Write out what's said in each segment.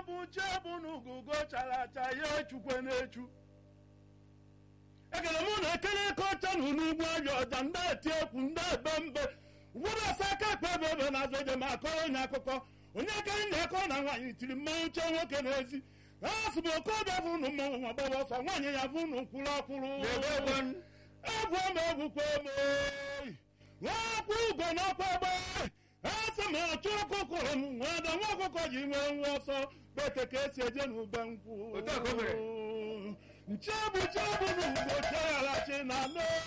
bụ chebụ n'ugugo chara acha ya echukwe na-echu ekele mụ na ekele eke ọcha na n'ugwu abịa ọja ndị eti ekwu ndị ebe mbe ụfọdụ asa aka ekpe ebe ebe na-azụ eje ma akọrọ onye akụkọ onye ekere nye akọ na nwaanyị tiri mmanwụ chee nwoke n'ezi ha sị bụ okorobịa bụ ụnụ mmanwụ ma gbaba ọsọ nwaanyị ya bụ ụnụ kwụrụ ọkwụrụ egwu ma egwukwa m nwakwụ ugo n'ọkwa egbe asị m ọchụ ọkụkọ m nwada nwa ọkụkọ ji nwee nwa ọsọ bete ka esi eje n'ube nkwụ Otu a ka o mere. nchebu chebu n'ugbo chegharachi na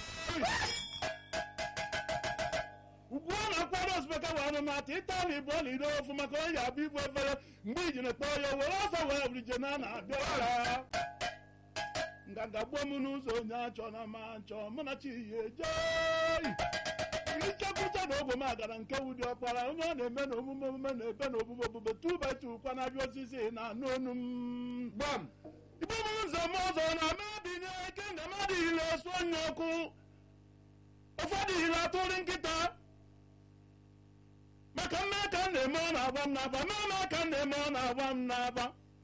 ugbu a na-akwado ozubeka wee anụmatụ ịtali bụ ọlide ofu maka onye abụ ibu efere mgbe ijiri kpọọ ya were ọsọ wee brije na na-abịa nganga gbuo m n'ụzọ onye achọ na ma nchọ mụ na chi ya ejei ichekwuche na ogbe m agara nke wudi ọkpara onye ọ na-eme na omume omume na ebe na obubo obubo tubetu kwa na-abịa osisi na anụ onu m gbam igbe m ụzọ m ụzọ na mebinye ike na mmadụ ire esu onye ọkụ ụfọdụ ire atụrụ nkịta maka mme ka m na-eme ọ na-agba m n'aba mmemme ka m na-eme ọ na-agba m n'aba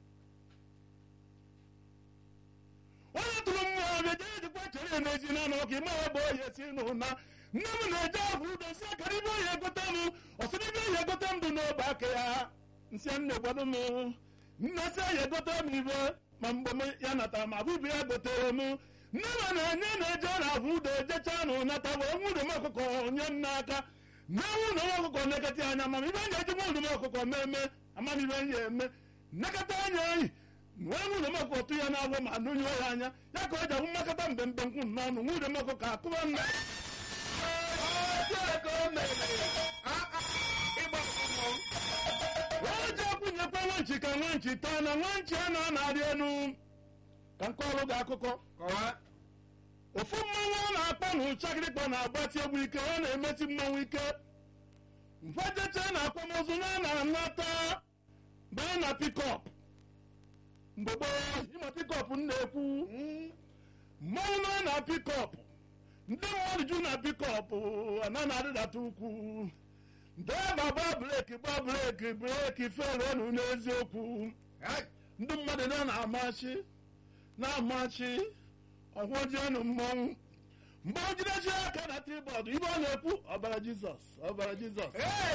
onye tụrụ mmụọ ọbịa jee jikwa chere n'ezi na anụ ọka ime ebe oyi si n'ụna nne m na-eje ahụ udo si akara ibe oyi egote m ọsịrị ibe oyi egote m dị n'obe aka ya nsị nne gwado m nne si ya egote m ibe ma mgbe m ya natara ma bụbụ ya gotere m nne m na-enye na-eje na ahụ udo ejecha na ụnata wee nwudo m ọkụkọ nye m n'aka nne nwudo m ọkụkọ nekata anya ma ibe nye eji nwudo m ọkụkọ meme amamibe nye eme nnekọta anya anyị wee nwudo m ọkụkọ tụ ya n'agwọ ma nụnyụọ ya anya ya ka o ji ahụ mmekọta mgbe mgbe nkwụ n'ọnụ nwudo m ọkụkọ akụba nna otu a ka o mere Ah, ah, ịgba mmọnwụ wee ji akwụnyekwa nwanchi ka nwanchi taa na nwanchi a na-anarị elu ka nke ọrụ gị akụkọ kọwaa ofu mmanwụ ọ na-akpọ na ụchakịrịkpọ na-agbatị egwu ike ọ na-emesi mmanwụ ike mfajeche na akwamozu na na-anata baa na pikọp mgbe gboo ịma pikọp m na-ekwu mmanwụ nọ na pikọp ndị mmadụ ju na pikọp ana na-adịdata ukwu draiva gba breki gba breki breki ferenu n'eziokwu Hai, ndị mmadụ na na-amachi na-amachi ọhụjienụ mmọnwụ mgbe o jidechi aka na tribọd ibe ọ na-ekwu ọbara jizọs ọbara jizọs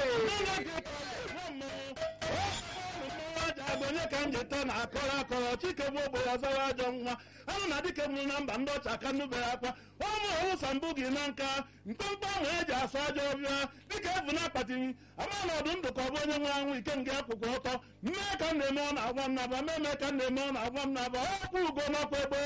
onye ka m jeta na akọrọ akọrọ chike bụ ogbenye ọzara ajọ nwa anụ na dike mụrụ na mba ndị ọcha aka nnubere akwa ụmụ ụsa mbụ gị na nka mkpọmkpọ ahụ eji asụ ajọ ọbịa dịka efu na akpati ama na ọdụ ndụ ka ọ bụ onye nwe anwụ ike nga akwụkwọ ọtọ mmee ka m na-eme ọ na-agwa m naba mmeme ka m na-eme ọ na-agwa m naba ọkwa ugo n'ọkwa egbe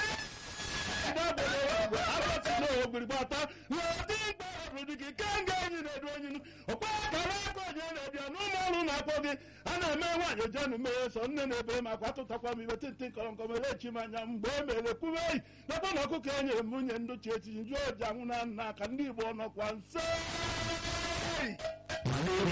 ogbirigbata n'ụdị mkpa ọbụrụ gị ka nga enyi na-edu onyi ọkpa akara aka onye na-ebịa n'ụmụ ọrụ na-akpọ gị a na-eme nwaanyị jenu mee so nne na-ebe makwa atụtakwa m ibe tịntị nkọrọ nkọ mere echi m anya mgbe e mere kwube eyi nakwa na ọkụkọ e nyere m nwunye ndochi echi nju oji anwụ na nna ka ndị igbo nọkwa nso